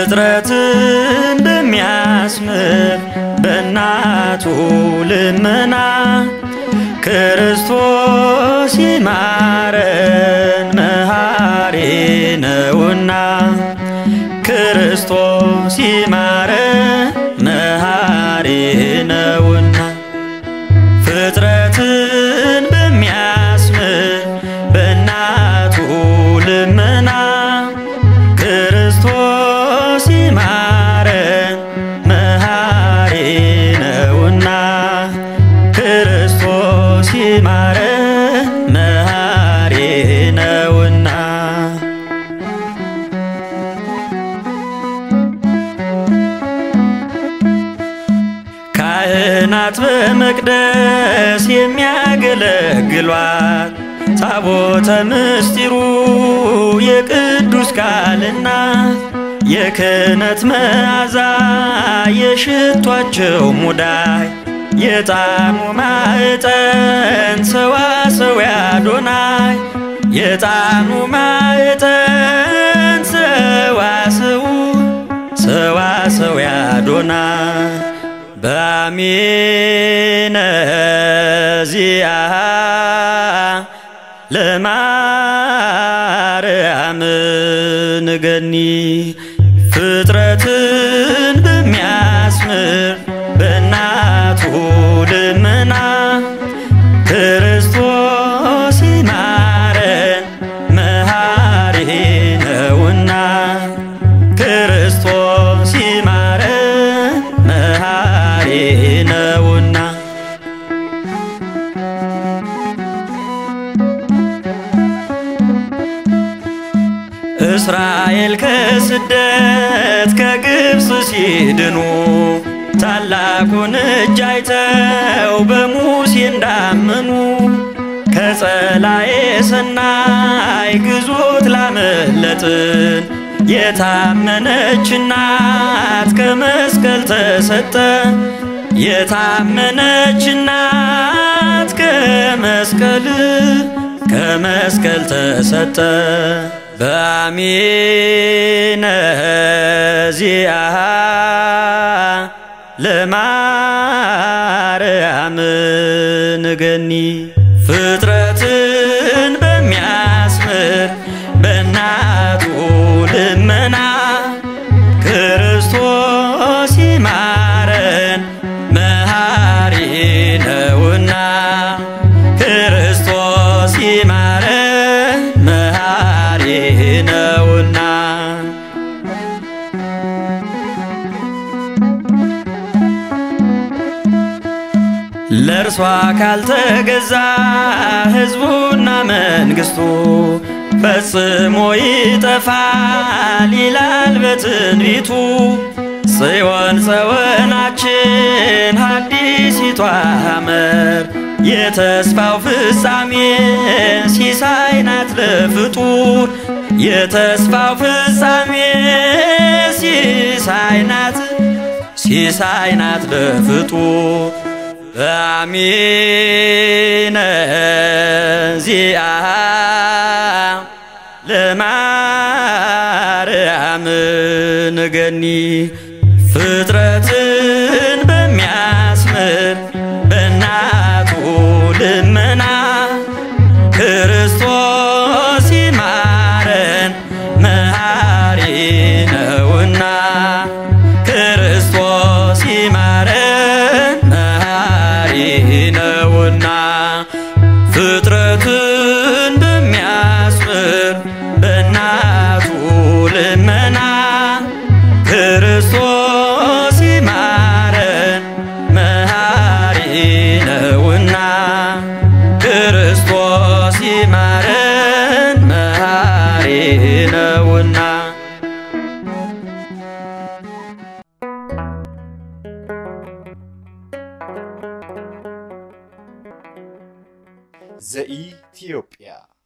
ፍጥረትን በሚያስምር በእናቱ ልመና ክርስቶስ ይማረን መሐሪ ነውና ክርስቶስ ይማረን መሐሪ ነውና ፍጥረትን በሚያስምር በእናቱ ልመና ክርስቶስ ይማረን መሐሪ ነውና ክርስቶስ ይማረን መሐሪ ነውና ካህናት በመቅደስ የሚያገለግሏት ታቦተ ምስጢሩ የቅዱስ ቃልና የክህነት መዓዛ የሽቷቸው ሙዳይ የጣሙ ማዕጠን ሰዋሰው ያዶናይ የጣኑ ማዕጠን ሰዋሰው ሰዋሰው ያዶናይ በአሚነ ዚአ ለማርያም ንገኒ ፍጥረትን በሚያስምር በእናቱ ልመና ክርስቶስ ይማረን መሐሪ ነውና ክርስቶስ ይማረን መሐሪ ነውና እስራኤል ከስደት ከግብፅ ሲድኑ ታላቁን እጅ አይተው በሙሴ እንዳመኑ ከጸላኤ ሰናይ ግዞት ላመለጥን የታመነች እናት ከመስቀል ተሰጠ የታመነች እናት ከመስቀል ከመስቀል ተሰጠ በአሚነ ዚአ ለማርያም ንገኒ ፍጥረትን በሚያስምር በእናቱ ልመና ክርስቶስ ይማረን መሐሪ ነውና ክርስቶስ ይማረን መሐሪ ነውና ለእርሷ ካልተገዛ ሕዝቡና መንግሥቱ ፈጽሞ ይጠፋል ይላል በትንቢቱ። ጽዮን ጸወናችን ሐዲሲቷ ሐመር የተስፋው ፍጻሜ ሲሳይ ናት ለፍጡር የተስፋው ፍጻሜ ሲሳይ ናት ሲሳይ ናት ለፍጡር በአሚነ ዚአ ለማርያም ንገኒ ፍጥረትን በሚያስምር በእናቱ ልመና ክርስቶስ ይማረን መሐሪ ነውና ክርስቶስ ይማረን መሐሪ ነውና ፍጥረትን በሚያስምር በእናቱ ልመና ክርስቶስ ይማረን መሐሪ ነውና ክርስቶስ ይማረን መሐሪ ነውና ዘኢትዮጵያ